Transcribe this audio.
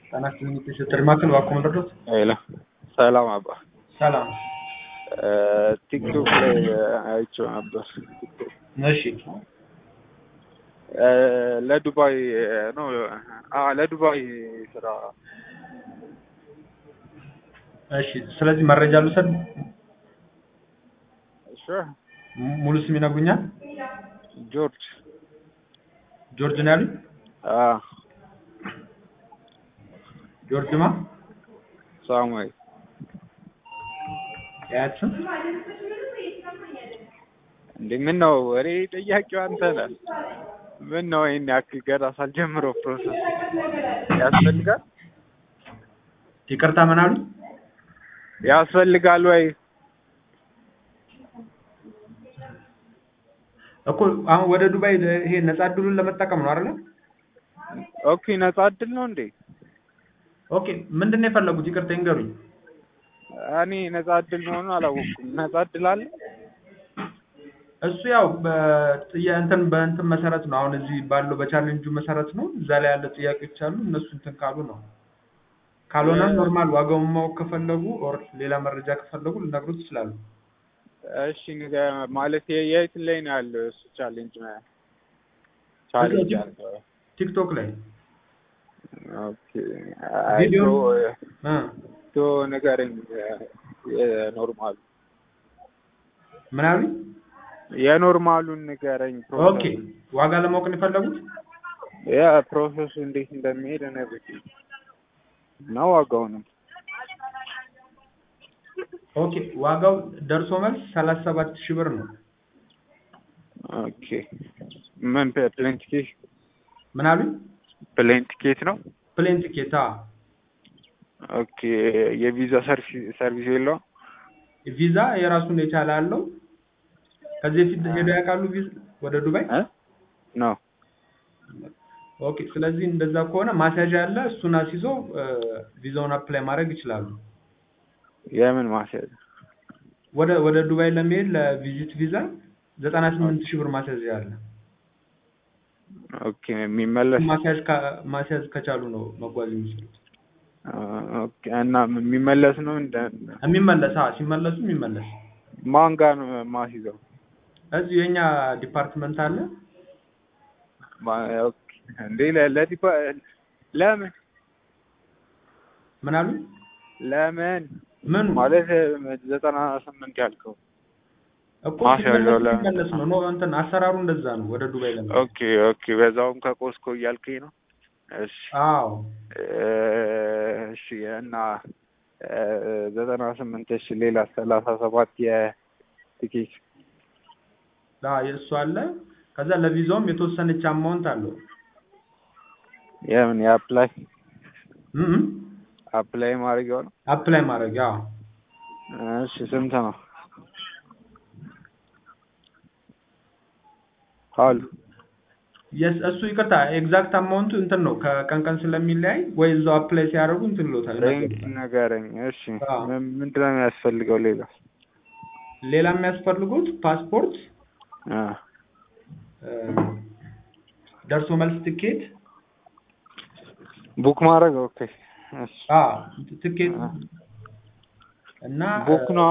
ጤና ይስጥልኝ የተሰጠኝ ማዕከል እባክዎ መርዶት? ሄሎ ሰላም አባ ሰላም ቲክቶክ ላይ አይቼው ነበር። እሺ ለዱባይ ነው አ ለዱባይ ስራ እሺ ስለዚህ መረጃ ልውሰድ እሺ ሙሉ ስም ይነግሩኛል ጆርጅ ጆርጅ ነው ያሉኝ አ ጆርጅ ማ ሳሙኤል የአያት ስም እንዴ ምን ነው ወሬ ጠያቂው አንተ ነህ ምን ነው ይሄን ያክል ገና ሳልጀምረው ፕሮሰስ ያስፈልጋል ይቅርታ ምን አሉ ያስፈልጋል ወይ እኮ አሁን ወደ ዱባይ ይሄ ነጻ እድሉን ለመጠቀም ነው አይደለ ኦኬ ነጻ እድል ነው እንዴ ኦኬ ምንድን ነው የፈለጉት ይቅርታ ይንገሩኝ እኔ ነጻ እድል መሆኑን አላወቅኩም ነጻ እድል አለ እሱ ያው በጥያ እንትን በእንትን መሰረት ነው አሁን እዚህ ባለው በቻሌንጁ መሰረት ነው እዛ ላይ ያለ ጥያቄዎች አሉ እነሱ እንትን ካሉ ነው ካልሆነ ኖርማል ዋጋውን ማወቅ ከፈለጉ ኦር ሌላ መረጃ ከፈለጉ ልነግሩት ይችላሉ እሺ ንገ- ማለት የ- የት ላይ ነው ያለው እሱ ቻሌንጅ ቻሌንጅ ያለው ቲክቶክ ላይ ኦኬ አይ ቪዲዮ ቶ እ ቶ ንገረኝ የኖርማሉ ምን አሉኝ የኖርማሉን ንገረኝ ኦኬ ዋጋ ለማወቅ ነው የፈለጉት ያ ፕሮሰሱ እንዴት እንደሚሄድ እነግርህ እና ዋጋውንም ኦኬ ዋጋው ደርሶ መልስ ሰላሳ ሰባት ሺህ ብር ነው ኦኬ ምን ፕሌን ቲኬት ምን አሉኝ ፕሌን ቲኬት ነው ፕሌን ቲኬት አ ኦኬ የቪዛ ሰርቪስ ሰርቪስ የለውም ቪዛ የራሱን የቻለ አለው ከዚህ በፊት ሄደው ያውቃሉ ቪዛ ወደ ዱባይ እ ነው ኦኬ ስለዚህ እንደዛ ከሆነ ማስያዣ አለ እሱን አስይዞ ቪዛውን አፕላይ ማድረግ ይችላሉ የምን ማስያዝ ወደ ወደ ዱባይ ለመሄድ ለቪዚት ቪዛ ዘጠና ስምንት ሺህ ብር ማስያዣ አለ ኦኬ የሚመለስ ማስያዝ ካ- ማስያዝ ከቻሉ ነው መጓዝ የሚችሉት ኦኬ እና የሚመለስ ነው እንደ የሚመለስ አዎ ሲመለሱ የሚመለስ ማን ጋር ነው ማስይዘው እዚሁ የኛ ዲፓርትመንት አለ ማ- ኦኬ እንዴ ለ- ለዲፓ ለምን ምን አሉ ለምን ምኑ ማለት ዘጠና ስምንት ያልከው እኮ ማስያዣው ሲመለሱ ለምን? የሚመለስ ነው ኖ እንትን አሰራሩ እንደዛ ነው ወደ ዱባይ ለመሄድ ኦኬ ኦኬ በዛውም ከቆስኮ እያልከኝ ነው እሺ አዎ እሺ እና ዘጠና ስምንት እሺ ሌላ ሰላሳ ሰባት የቲኬት ዳ የእሱ አለ ከዛ ለቪዛውም የተወሰነች አማውንት አለው የምን የአፕላይ እም አፕላይ ማድረጊያው ነው አፕላይ ማድረግ አዎ እሺ ስንት ነው አሉ የስ እሱ ይቅርታ ኤግዛክት አማውንቱ እንትን ነው ከቀን ቀን ስለሚለያይ ወይ እዛው አፕላይ ሲያደርጉ እንትን ይሎታል ሬንጅ ንገረኝ እሺ አዎ። ምን- ምንድን ነው የሚያስፈልገው ሌላ ሌላ የሚያስፈልጉት ፓስፖርት አ እ፣ ደርሶ መልስ ትኬት ቡክ ማድረግ ኦኬ እሺ አ ትኬት እና ቡክ ነው